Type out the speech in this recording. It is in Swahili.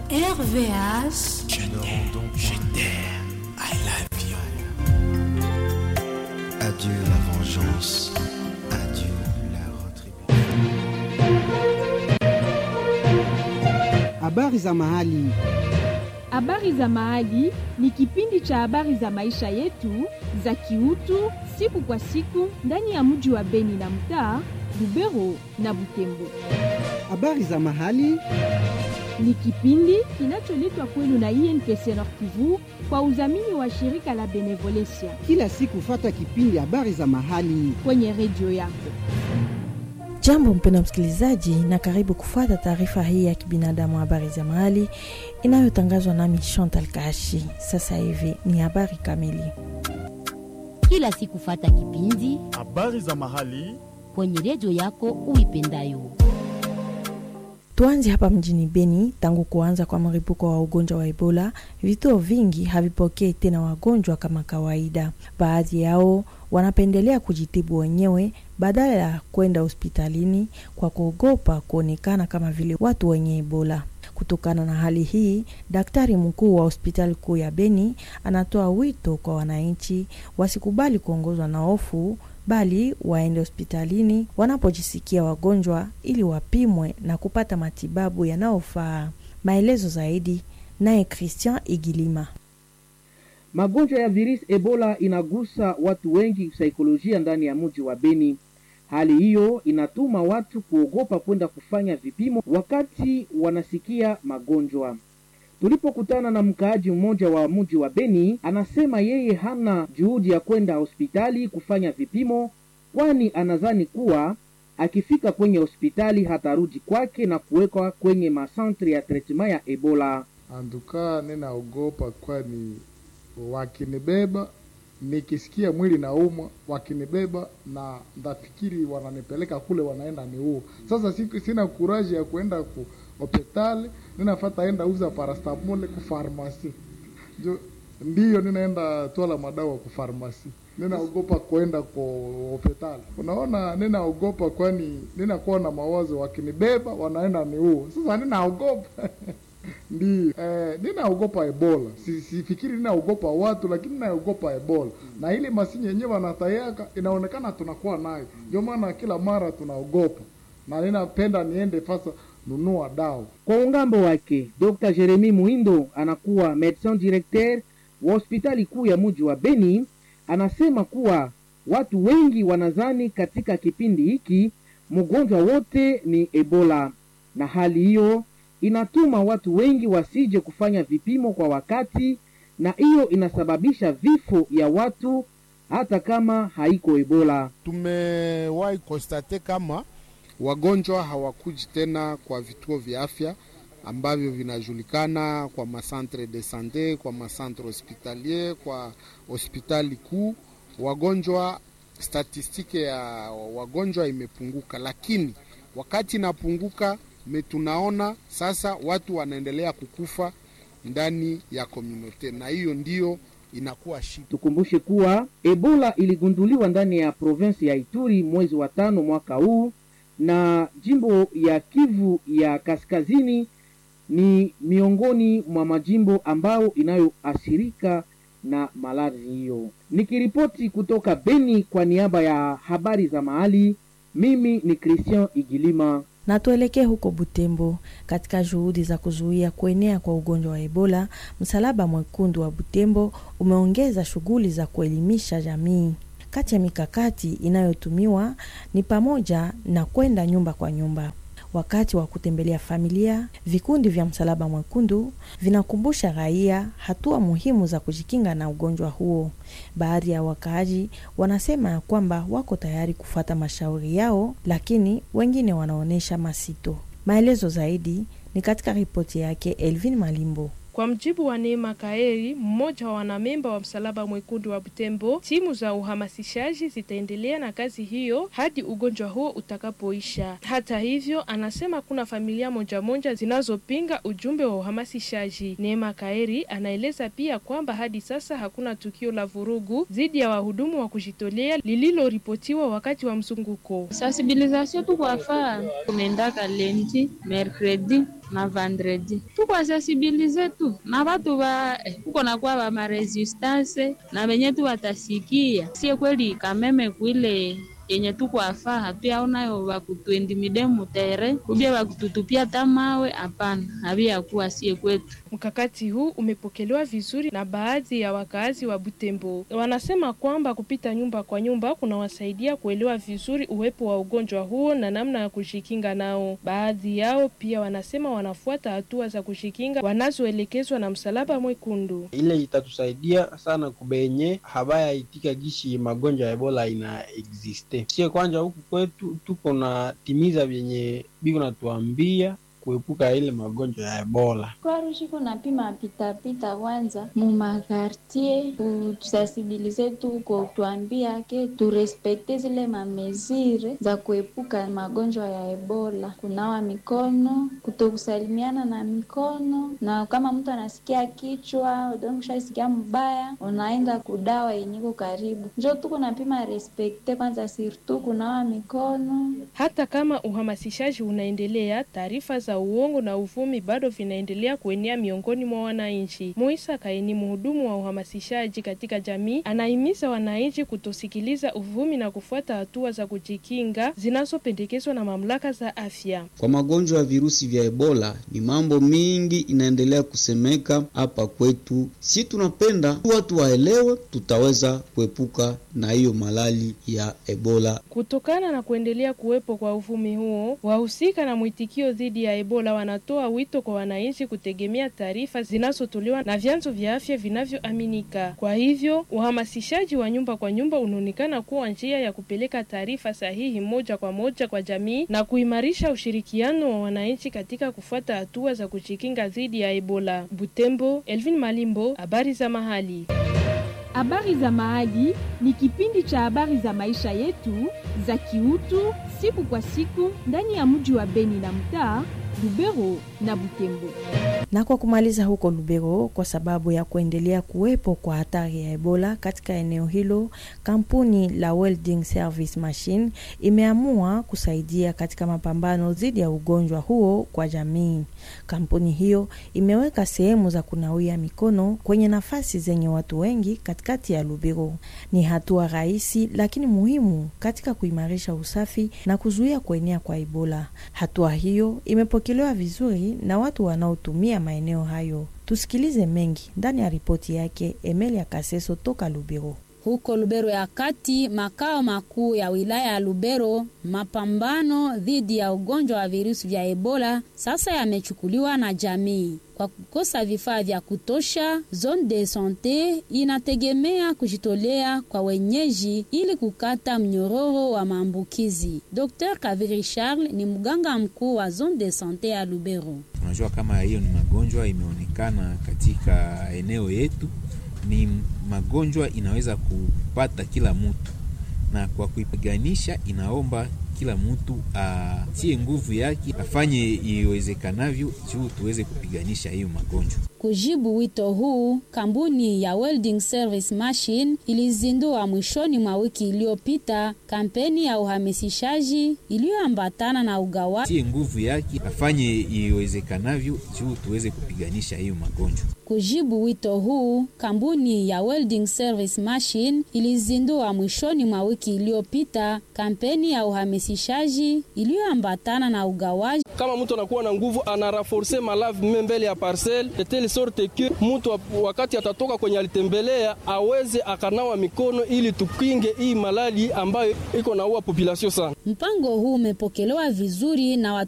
RVH. Je t'aime, je t'aime, I love you. Adieu la vengeance, adieu la retribution. Habari za mahali. Habari za Mahali ni kipindi cha habari za maisha yetu za kiutu siku kwa siku ndani ya mji wa Beni na mtaa Lubero na Butembo. Habari za mahali. Ni kipindi kinacholetwa kwenu na INPC Nord Kivu kwa udhamini wa shirika la Benevolencia Kila siku fata kipindi habari za mahali. kwenye redio yako. Jambo mpendwa msikilizaji, na karibu kufuata taarifa hii ya kibinadamu, habari za mahali inayotangazwa nami Chantal Kashi. Sasa hivi ni habari kamili. kila siku fata kipindi Habari za mahali kwenye redio yako uipendayo. Tuanze hapa mjini Beni. Tangu kuanza kwa mlipuko wa ugonjwa wa Ebola, vituo vingi havipokei tena wagonjwa kama kawaida. Baadhi yao wanapendelea kujitibu wenyewe badala ya kwenda hospitalini kwa kuogopa kuonekana kama vile watu wenye Ebola. Kutokana na hali hii, daktari mkuu wa hospitali kuu ya Beni anatoa wito kwa wananchi wasikubali kuongozwa na hofu bali waende hospitalini wanapojisikia wagonjwa ili wapimwe na kupata matibabu yanayofaa. Maelezo zaidi naye Christian Igilima. Magonjwa ya virusi Ebola inagusa watu wengi kisaikolojia ndani ya mji wa Beni. Hali hiyo inatuma watu kuogopa kwenda kufanya vipimo wakati wanasikia magonjwa. Tulipokutana na mkaaji mmoja wa mji wa Beni, anasema yeye hana juhudi ya kwenda hospitali kufanya vipimo, kwani anadhani kuwa akifika kwenye hospitali hatarudi kwake na kuwekwa kwenye masantre ya tretema ya Ebola. Andukaa ninaogopa, kwani wakinibeba nikisikia mwili naumwa, wakinibeba na ndafikiri wananipeleka kule, wanaenda niua. Sasa siku sina kuraji ya kuenda ku hospitali, ninafata enda uza parastamole ku farmasi jo, ndiyo ninaenda twala madawa ku farmasi. Ninaogopa kwenda kwa hospitali, unaona, ninaogopa kwani ninakuwa na mawazo, wakinibeba wanaenda niua. Sasa ninaogopa Ndiyo, eh, ninaogopa Ebola. Si- Sifikiri ninaogopa watu, lakini ninaogopa Ebola, na ile masini yenyewe wanatayaka inaonekana tunakuwa nayo, ndio maana kila mara tunaogopa, na ninapenda niende fasa nunua dawa. Kwa ungambo wake, Dr. Jeremy Muhindo anakuwa medecin directeur wa hospitali kuu ya mji wa Beni, anasema kuwa watu wengi wanadhani katika kipindi hiki mgonjwa wote ni Ebola, na hali hiyo inatuma watu wengi wasije kufanya vipimo kwa wakati, na hiyo inasababisha vifo ya watu hata kama haiko Ebola. Tumewahi konstate kama wagonjwa hawakuji tena kwa vituo vya afya ambavyo vinajulikana kwa masantre de sante, kwa masantre hospitalier, kwa hospitali kuu. Wagonjwa, statistike ya wagonjwa imepunguka, lakini wakati inapunguka me tunaona sasa watu wanaendelea kukufa ndani ya komunote, na hiyo ndiyo inakuwa shida. Tukumbushe kuwa Ebola iligunduliwa ndani ya provinsi ya Ituri mwezi wa tano mwaka huu, na jimbo ya Kivu ya kaskazini ni miongoni mwa majimbo ambayo inayoathirika na maradhi hiyo. Nikiripoti kutoka Beni kwa niaba ya habari za mahali, mimi ni Christian Igilima. Na tuelekee huko Butembo. Katika juhudi za kuzuia kuenea kwa ugonjwa wa Ebola, Msalaba Mwekundu wa Butembo umeongeza shughuli za kuelimisha jamii. Kati ya mikakati inayotumiwa ni pamoja na kwenda nyumba kwa nyumba. Wakati wa kutembelea familia, vikundi vya Msalaba Mwekundu vinakumbusha raia hatua muhimu za kujikinga na ugonjwa huo. Baadhi ya wakaaji wanasema ya kwamba wako tayari kufuata mashauri yao, lakini wengine wanaonyesha masito. Maelezo zaidi ni katika ripoti yake Elvin Malimbo. Kwa mjibu wa Neema Kaeri, mmoja wa wanamemba wa Msalaba Mwekundu wa Butembo, timu za uhamasishaji zitaendelea na kazi hiyo hadi ugonjwa huo utakapoisha. Hata hivyo, anasema kuna familia moja moja zinazopinga ujumbe wa uhamasishaji. Neema Kaeri anaeleza pia kwamba hadi sasa hakuna tukio la vurugu dhidi ya wahudumu wa kujitolea lililoripotiwa wakati wa mzunguko. Sensibilisation tu kwa faa tunaendaka lendi mercredi na vendredi tuko sensibilize tu na batu ba eh, kuko nakuwa ba maresistance na benye tu watasikia sie kweli kameme kwile yenye tuko afaa hatuyaonayo bakutuendimide mutere kubye bakututupia tamawe hapana habiyakuwa sie kwetu Mkakati huu umepokelewa vizuri na baadhi ya wakaazi wa Butembo. Wanasema kwamba kupita nyumba kwa nyumba kunawasaidia kuelewa vizuri uwepo wa ugonjwa huo na namna ya kujikinga nao. Baadhi yao pia wanasema wanafuata hatua za kujikinga wanazoelekezwa na Msalaba Mwekundu. ile itatusaidia sana kubenye habaya itika gishi magonjwa ya ebola ina existe sie kwanja huku kwetu tuko na timiza vyenye biko natuambia kuepuka ile magonjwa ya ebola Kwarushiko napima pitapita kwanza mumakartie kutusasibilize tu kutuambia ke turespekte zile mamezire za kuepuka magonjwa ya ebola, kunawa mikono, kutokusalimiana na mikono, na kama mtu anasikia kichwa ushasikia mbaya, unaenda kudawa yenyiko karibu. Njo tuko napima respekte kwanza, sirtu kunawa mikono Hata kama uhamasishaji unaendelea, taarifa za uongo na uvumi bado vinaendelea kuenea miongoni mwa wananchi. Muisa Kaini, mhudumu wa uhamasishaji katika jamii, anahimiza wananchi kutosikiliza uvumi na kufuata hatua za kujikinga zinazopendekezwa na mamlaka za afya. Kwa magonjwa ya virusi vya Ebola ni mambo mingi inaendelea kusemeka hapa kwetu. Si tunapenda watu waelewe, tutaweza kuepuka na hiyo malali ya Ebola. Kutokana na kuendelea kuwepo kwa uvumi huo, wahusika na mwitikio dhidi ya Ebola wanatoa wito kwa wananchi kutegemea taarifa zinazotolewa na vyanzo vya afya vinavyoaminika. Kwa hivyo, uhamasishaji wa nyumba kwa nyumba unaonekana kuwa njia ya kupeleka taarifa sahihi moja kwa moja kwa jamii na kuimarisha ushirikiano wa wananchi katika kufuata hatua za kujikinga dhidi ya Ebola. Butembo, Elvin Malimbo, habari za mahali. Habari za Mahali ni kipindi cha habari za maisha yetu za kiutu siku kwa siku ndani ya mji wa Beni na mtaa Lubero na Butembo. Na kwa kumaliza huko Lubero, kwa sababu ya kuendelea kuwepo kwa hatari ya Ebola katika eneo hilo, kampuni la Welding Service Machine imeamua kusaidia katika mapambano dhidi ya ugonjwa huo kwa jamii. Kampuni hiyo imeweka sehemu za kunawia mikono kwenye nafasi zenye watu wengi katikati ya Lubero. Ni hatua rahisi lakini muhimu katika kuimarisha usafi na kuzuia kuenea kwa Ebola. Hatua hiyo imepokelewa vizuri na watu wanaotumia maeneo hayo. Tusikilize mengi ndani ya ripoti yake Emelia Kaseso toka Lubero. Huko Lubero ya kati, makao makuu ya wilaya ya Lubero, mapambano dhidi ya ugonjwa wa virusi vya Ebola sasa yamechukuliwa na jamii. Kwa kukosa vifaa vya kutosha, zone de sante inategemea kujitolea kwa wenyeji ili kukata mnyororo wa maambukizi. Dr Kaviri Charles ni mganga mkuu wa zone de sante ya Lubero. Unajua kama hiyo ni magonjwa imeonekana katika eneo yetu, ni magonjwa inaweza kupata kila mtu, na kwa kuipiganisha inaomba kila mtu atie nguvu yake, afanye iwezekanavyo juu tuweze kupiganisha hiyo magonjwa. Kujibu wito huu, kampuni ya Welding Service Machine ilizindua mwishoni mwa wiki iliyopita kampeni ya uhamasishaji iliyoambatana na ugawa Tie nguvu yake, afanye iwezekanavyo juu tuweze kupiganisha hiyo magonjwa. Kujibu wito huu, kampuni ya Welding Service Machine ilizindua mwishoni mwa wiki iliyopita kampeni ya uhamasishaji iliyoambatana na ugawaji. Kama mtu anakuwa na nguvu, anaraforce malave mbele ya parcel de telle sorte que mtu wakati atatoka kwenye alitembelea aweze akanawa mikono, ili tukinge hii malali ambayo iko naua population sana. Mpango huu umepokelewa vizuri na